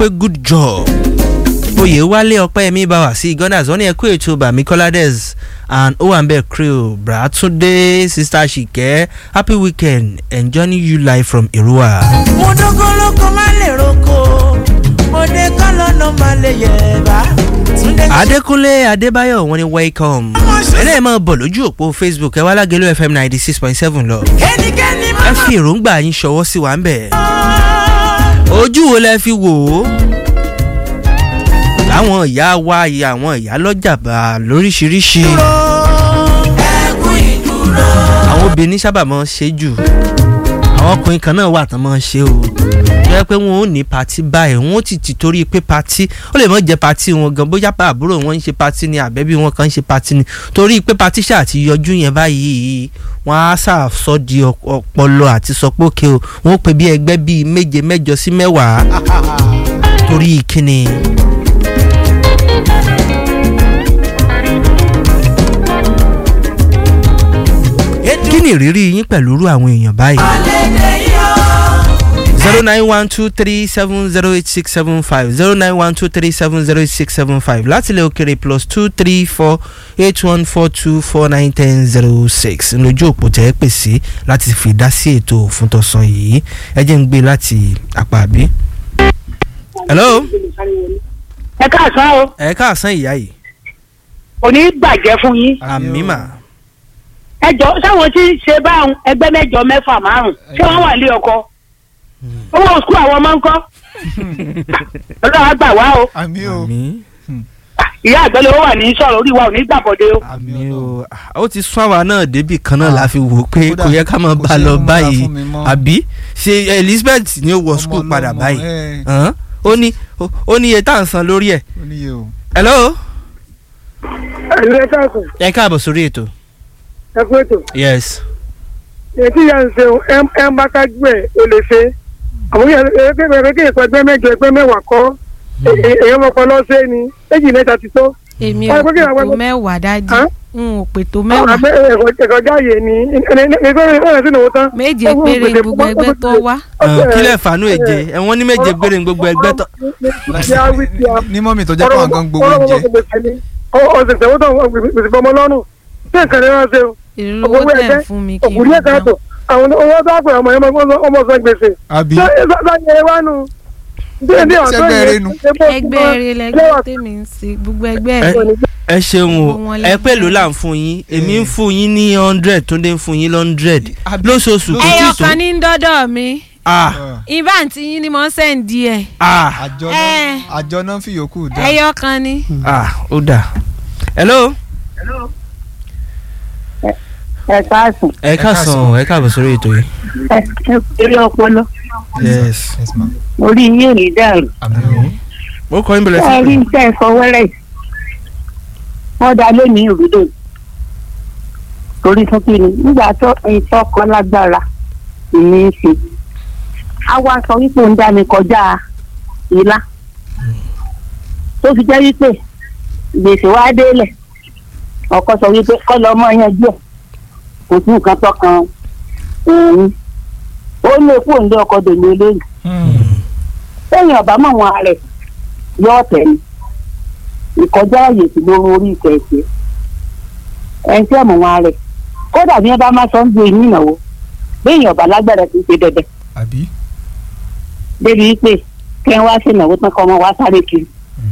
pé good job oyèwálé ọpẹ́yẹmí bá wà sí gunners wọ́n ní ẹkú ètò bami colades and owambe crew bratunde sister ṣìkẹ́ happy weekend enjoying you live from irua. mo dógólógó má lè roko mo dé kọ́lọ́nà má lè yẹ̀bá. Túndé adékúnlé adébáyọ̀ wọ́n ní welcome ẹlẹ́yìn máa bọ̀ lójú òpó facebook ẹ wá lágẹ̀lú fm ninety six point seven lọ kẹ́nikẹ́ni ẹ má fi èròǹgbà yín ṣọwọ́ sí wa ń bẹ̀ ojú wo lẹ fi wò ó láwọn ìyá wa ìyá àwọn ìyá lọ́jà bá lóríṣiríṣi ẹkún ìdúró. àwọn obìnrin sábà máa ń ṣe jù àwọn ọkùnrin kan náà wà tán máa ń ṣe o jẹ́ pé wọn ò ní patí báyìí wọn ò ti ti torí pé patí ó lè mọ̀ jẹ́ patí wọn gan bóyá pa àbúrò wọn ń ṣe patí ni àbẹ́bí wọn kan ń ṣe patí ni torí pé patí ṣáà ti yọjú yẹn báyìí wọn á ṣàṣọ di ọp- ọpọlọ àti sọ pé òkè o wọn ó pe bí ẹgbẹ́ bíi méje mẹ́jọ sí mẹ́wàá torí kíni. kí ni ìrírí yín pẹ̀lú irú àwọn èèyàn báyìí. Àlejò yóò. zero nine one two three seven zero eight six seven five zero nine one two three seven zero eight six seven five láti ilẹ̀ òkèrè plus two three four eight one four two four nine ten zero six lójú òpó tẹ́ ẹ pè sí láti fi dá sí ètò fún tọ̀sán yìí ẹ jẹ́ ń gbé láti àpá àbí. hello ẹ káàsán o ẹ káàsán ìyá yìí kò ní í bàjẹ́ fún yín àmì mà ẹ jọ sáwọn tí ń ṣe báwọn ẹgbẹ́ mẹ́jọ mẹ́fà márùn ṣé wọ́n wà lé ọkọ owó sukú àwọn ọmọ ń kọ́ ọlọ́run á gbà wá o àmì o àmì ìyá àgbẹ̀lẹ̀ ó wà ní sọ̀rọ̀ orí wa ò ní gbàbọ̀dé o àmì o ó ti sún àwa náà débì kan náà la fi wò ó pé Kódà kò yẹ ká máa kò bá a sí lọ múra báyìí fún mi mọ́. àbí ṣe elizabeth ni ó wọ Ọmọ skul padà ọlọ́mọ, báyìí ẹ, hàn? ó ní ó- ó ní iye tá à ń san lórí ẹ̀ ó níye o. hello ẹ̀lú ẹ káàsán ẹ káàbọ̀ sórí ètò ẹ kú ètò yes ètí ìyá ń ṣe ẹ ń bá kájú ẹ ò lè ṣe àwọn yẹn ẹgbẹ́ kí ìpẹ́ ẹgbẹ́ mẹ́jọ ẹgbẹ́ mẹ́wàá kọ́ èèyàn mọ̀kọ́ lọ́sẹ̀ ni méjì mẹ́ta ti tó èmi Wọ́n ò pé kí àwọn pètò ẹgbẹ́- mẹ́wàá dájú Hàn? n ò pètò àwọn mẹ́wàá àgbẹ̀ ẹ̀kọ́ jáàyè ni ẹgbẹ́ ẹ̀rọ sínú owó tán. méje péré ni gbogbo ẹgbẹ́ tó wá. Hàn, kílẹ̀ fàánú èje ẹ̀wọ̀n ní méje gbére ní gbogbo ẹgbẹ́ tó ní mọ́mì tó jẹ́ pé àwọn gan gbowó oúnjẹ. ọ̀sẹ̀ tẹ̀wọ́ tó gbèsè bọ́mọ lọ́rùn tí nǹkan ní wọ́n ṣe o ìrìn Owó owó tẹ̀ ẹgbẹ́, ń fún mi kí n òkùnrin ẹ̀ka gbọ́. tó àwọn owó tó àpè ọmọ yẹn ọmọ sọ gbèsè. àbí sáyẹn wá nù. Ṣẹ́gbẹ́ eré nu. ẹgbẹ́ eré lẹgbẹ́ tèmi ń ṣe gbogbo ẹgbẹ́ Ẹ- ẹ̀ ẹ ṣeun o Gbogbo wọn ẹ lẹ́gbẹ́. pẹ̀lú là ń fún yín èmi ń fún yín ní hundred tó dé ń fún yín hundred Àbí- lóṣooṣù kò tí ẹyọ ì tó kan ní dọ́dọ̀ mi ah ibà tí yín ni mo ń sẹ́ǹdì ẹ̀ ah àjọ Ẹ. náà àjọ náà ń fi yòókù dá. ẹyọ kan ni. ah ó dà hello ẹ káàsán ẹ káàsán ẹ káàbọ̀ sórí ètò yìí ẹ eré ọpọlọ yes yes ma orí yín ò ní dàrú àmì o ó kọ́ yín bẹ̀rẹ̀ ẹ sí rí pé iṣẹ́ ìfọwọ́rẹ́ wọ́n dá lónìí òrùlé torí fún kí ni nígbà tó ìtọ́kọ lágbára ìní í ṣe a wá sọ wípé ń dá mi kọjá ìlà tó fi jẹ́ wípé gbèsè wá délẹ̀ ọkọ sọ wípé kọ́ lọ mọ́ yanjú ẹ̀ kò sí nǹkan tọkàn òun ó lè kó òun lé ọkọ dèlé lónìí lẹ́yìn ọ̀bá mọ̀ wọn rẹ̀ yọ ọ̀tẹ̀ ni ìkọjá ààyè sí lórí orí ìkẹ̀kẹ́ ẹni tí ọmọ wọn rẹ̀ kódà bí wọ́n bá má sọ ń gbé inú ìnáwó lẹ́yìn ọ̀bá lágbára kì í ṣe dẹ̀dẹ̀ àbí débi wípé kí wọ́n wá sí ìnáwó tán kọ́ ọmọ wá sáré kiri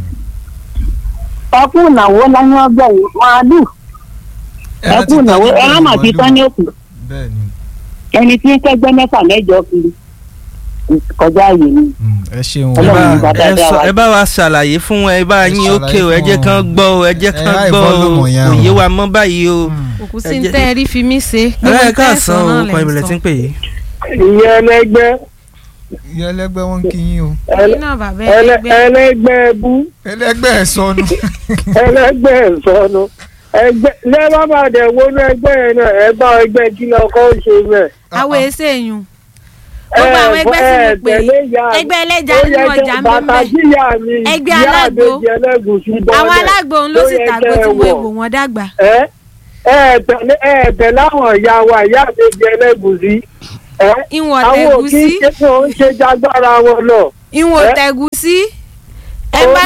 ẹkú ìnáwó láyé ọgbà yìí màálù ẹkú ìnáwó ẹran mà ti tán ní òkú bẹ́ẹ̀ ni ẹni tí ń kẹgbẹ́ mẹ́fà mẹ́jọ kiri ìkọjá ààyè ni Mm, ẹ ṣeun ẹ Ọlọ́run bá bá ẹ dáadáa sọ- wá. ẹ bá wa ṣàlàyé fún ẹ bá Ẹ yín ṣàlàyé ókè o ẹ fún jẹ́ wọn. kán gbọ́ o ẹ jẹ́ Ẹ kán high gbọ́ o volume yẹn o. òye wa mọ́ báyìí o. Mm. òkú Ẹ sí ní jẹ́- tẹ́ ẹ rí fi mí ṣe. ẹ káàsán o kọ́ ìbẹ̀rẹ̀ tí ń pè yìí. ìyẹn ẹlẹgbẹ́ ìyá ẹlẹgbẹ́ wọn ń kí yín o ẹ̀yin náà bàbá ẹlẹ- ẹgbẹ́ ẹlẹgbẹ́ bú ẹlẹgbẹ́ ẹ̀ sọnù ẹlẹgbẹ́ ìsọnu ẹgbẹ́ lẹ́wọ́n bá dẹ̀ wọnú ẹgbẹ́ yẹn náà ẹ bá ẹgbẹ́ kí lọ kọ́ ó ṣe bẹ́ẹ̀. àwọn èsè èèyàn gbogbo àwọn ẹgbẹ́ tí mo pè é ẹgbẹ́ ẹlẹ́ja nínú ọjà ń bàtà bẹ́ẹ̀ jíyà mi Ẹgbẹ́ ìyá alágbo. àbèjì ẹlẹ́gùsì bọ́ọ̀lẹ̀ àwọn alágbó ń ló ló sì yẹ tàgbó kẹ́ ẹ tí mo wọ̀. ègbò wọn dàgbà. ẹ ẹ tẹ̀lé ẹ tẹ̀ láwọn ìyá wa ìyá àbèjì ẹlẹ́gùsì ẹ ìwọ̀n àwọn tẹ̀gú òkè sí ṣe fún oúnjẹ jágbára wọn lọ ìwọ̀n ẹ? tẹ̀gú sí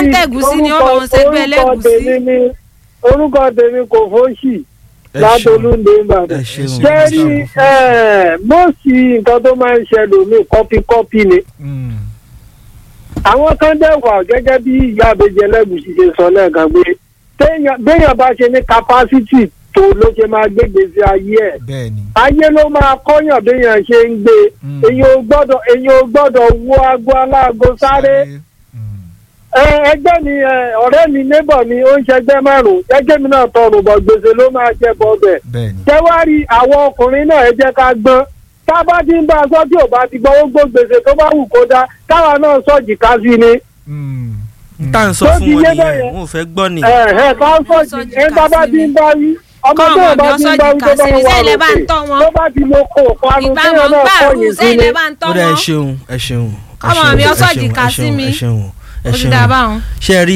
ń tẹ̀gúsí ni wọ́n bá wọn ṣẹgbẹ́ orúkọ ẹlẹ́gúsí. tèmi ni orúkọ tèmi kò fóṣì Ẹ látolúndé ẹ ìbàdàn ṣeun. jẹ́rí mọ́ọ̀sì nǹkan tó máa ń ṣẹlẹ̀ mi kọ́píkọ́pí ni Mm. àwọn kan dẹ̀ wà gẹ́gẹ́ bí ìyá àbẹ̀jẹ̀ lẹ́gùsì ṣe sọ lẹ́ẹ̀kan pé téèyàn- béèyàn bá ṣe ní capacity tó ló ṣe máa gbé gbèsè ayé ẹ̀ bẹ́ẹ̀ ni. ayé ló máa kọ́yàn béèyàn ṣe ń gbé Mm. èyàn ò gbọ́dọ̀ èyàn ò gbọ́dọ̀ wo aago aláago sáré Mm. ẹ, ẹgbẹ́ mi ẹ, ọ̀rẹ́ mi neighbor mi ó ń ṣẹgbẹ́ márùn-ún jẹ́jẹ́ mi náà tọrùn bọ̀ gbèsè ló máa jẹ bọ́ bẹ̀ bẹ́ẹ̀ ni. jẹ́wárí àwọn ọkùnrin náà ẹ jẹ́ ká gbọ́n tá a bá ti ń bá a sọ tí ò bá ti gbọ́ ó gbó gbèsè tó bá wù kó dá káwa náà sọ̀jì ká sí ni Mm. tá à ń sọ Tó fún ti wọn yé nìyẹn bẹ́yẹn. wọn ò fẹ́ gbọ́ ni. ẹ ẹ ká sọ̀jì ẹ bá bá ti ń bá wí ọmọ Kọ́ tó ọmọ bá mi ti ń ọsọ bá wí jìkà tó bá sí ń ni wà sẹ́yìn lẹ́ bá ń lókè tọ́ wọn. tó bá ti lo kó parun ìgbà téèyàn mọ̀ ń náà gbà kọ̀yìn rú sí sẹ́yìn ni. lẹ́ bá ń tọ́ ó dà ẹ wọn. ṣeun ẹ ṣeun. ẹ Ọmọ ṣeun, mi ẹ ọsọ ṣeun, jìkà ẹ sí ṣeun, mi. ẹ ṣeun ẹ ó ti ṣeun. dà báwọn. ṣe rí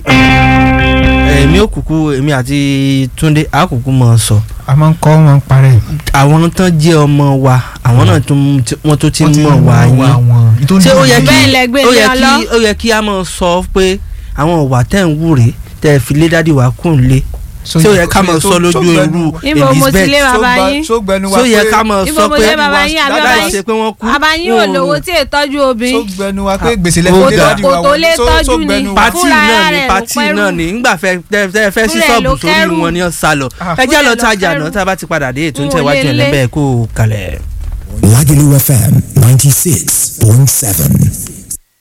èmi òkùnkùn èmi àti Túndé àkùnkùn mọ̀ ọ́ sọ a máa ń kọ́ wọn parẹ́. àwọn tán jẹ́ ọmọ wa àwọn náà tún wọ́n tó ti Wọ́n ti mọ̀ wá yín wọn. ṣé ó yẹ kí Bẹ́ẹ̀ lẹ gbé ó lé yẹ ọ kí lọ. ó yẹ kí a máa sọ pé àwọn ìwà tẹ̀ ń wù rèé tẹ̀ fi lé dádì wá kùn lé ṣé ó yẹ ká máa sọ lójú irú Níbo mo ti lé Elizabeth bàbá yín? sógbẹnu ṣé ó yẹ ká máa Ibo sọ mo pé lé bàbá yín àbí bàbá láì yín? ṣe pé wọ́n kú bàbá yín ò wọn lówó tí ètọ́jú obìnrin. sógbẹnu wa pé gbèsè Ó lẹ́fẹ̀ẹ́ dà. dáàdi wa Kò tó lè Só- tọ́jú sógbẹnu ni. wa. pati Fúnra náà ni rẹ̀ ló pati pẹ́rù. náà ni ngbà fẹ́ tẹ́ tẹ́ fẹ́ sí Fúnra ẹ̀ ṣọ́ọ̀bù ló sórí kẹ́rù. wọn ni ó sá lọ Ah. ẹ jẹ́ Fúnra lọ ẹ̀ ló tajà kẹ́rù. náà tá a bá ti padà dé ètò N ò ìtẹ̀wájú lè ẹ̀ lé. lẹ́bẹ̀ẹ́ kó o kalẹ̀. Lagelu FM 96.7.